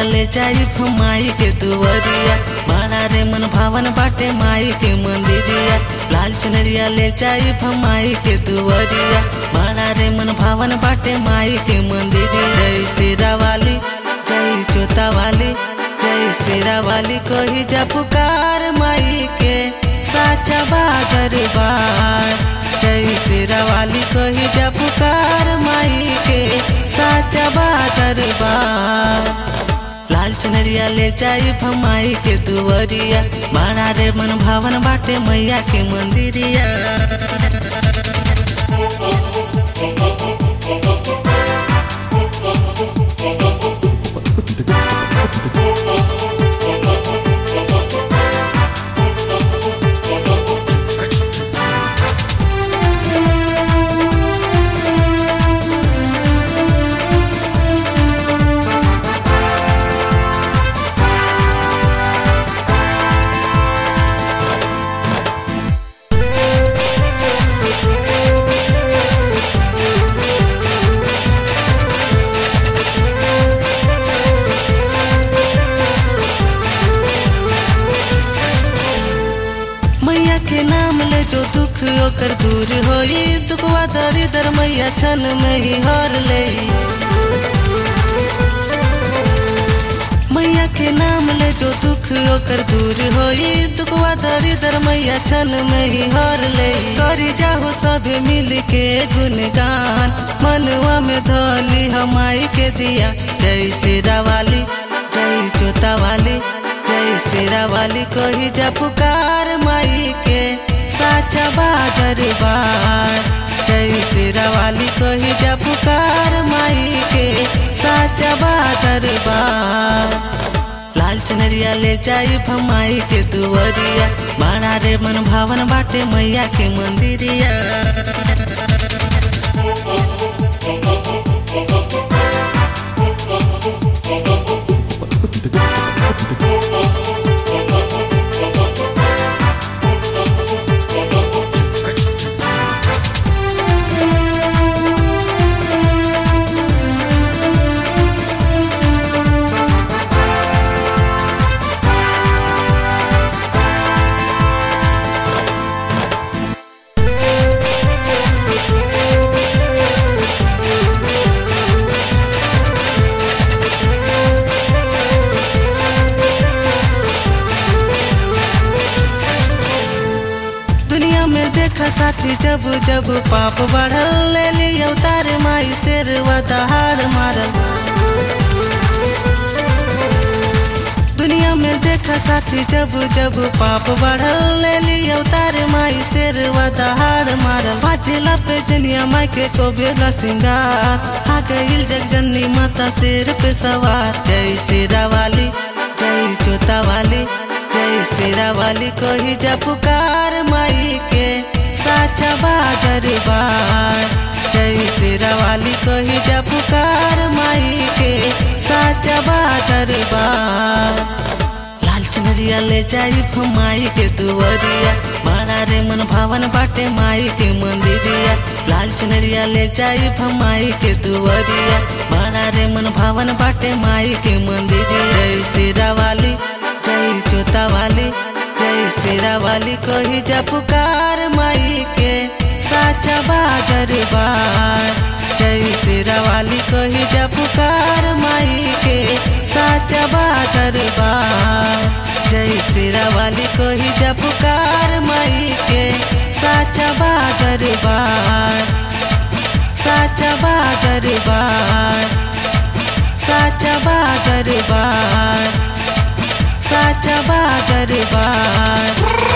चुनरिया ले जाई माई के दुवरिया बड़ा रे मन भावन बाटे माई के मंदिरिया लाल चुनरिया ले जाई माई के दुवरिया बड़ा रे मन भावन बाटे माई के मंदिरिया जय शेरा वाली जय जोता वाली जय शेरा वाली कोही जा पुकार माई के साचा बादर बार जय शेरा वाली कोही जा पुकार माई के साचा बादर बार लाल चुनरिया ले जाई भमाई के दुवरिया बड़ा रे मन भावन बाटे मैया के मंदिरिया मैया के नाम ले जो दुख ओकर दूर होई दुखवा दरिदर मैया छन में ही हर ले मैया के नाम ले जो दुख ओकर दूर होई दुखवा दरिदर मैया छन में ही हर ले करी जाहो सब मिल के गुणगान मनवा में धोली हमाई के दिया जय शेरा वाली जय जोता वाली जय शेरा वाली कोही जा पुकार माई के साचा बादर बार जय शेरा वाली कोही जा पुकार माई के साचा बादर बार लाल चुनरिया ले जाई भमाई के दुवरिया बड़ा रे मन भावन बाटे मैया के मंदिरिया दुनिया में देखा साथी जब जब पाप बढ़ल ले ली अवतार माई शेर दहाड़ मारल दुनिया में देखा साथी जब जब पाप बढ़ल ले ली अवतार माई शेर दहाड़ मारल बाजेला पे जनिया माई के चोबेला सिंगार आ गईल जग जननी माता शेर पे सवार जय शेरा वाली जय जोता वाली जय शेरा वाली कोही जा पुकार माई के साचा बादर बार जय शेरा वाली कोही जा पुकार माई के साचा बादर बार लाल चुनरिया ले जाई माई के दुवरिया बड़ा रे मन भावन बाटे माई के मंदिरिया लाल चुनरिया ले जाई माई के दुवरिया बड़ा रे मन भावन बाटे माई के मंदिरिया जय शेरा वाली जय जोता वाली जय शेरा वाली कोही जा पुकार माई के साचा बादर बार जय शेरा वाली कोही जा पुकार माई के साचा बादर बार जय शेरा वाली कोही जा पुकार माई के साचा बादर बार साचा बादर बार साचा बादर बार साचा बादर बार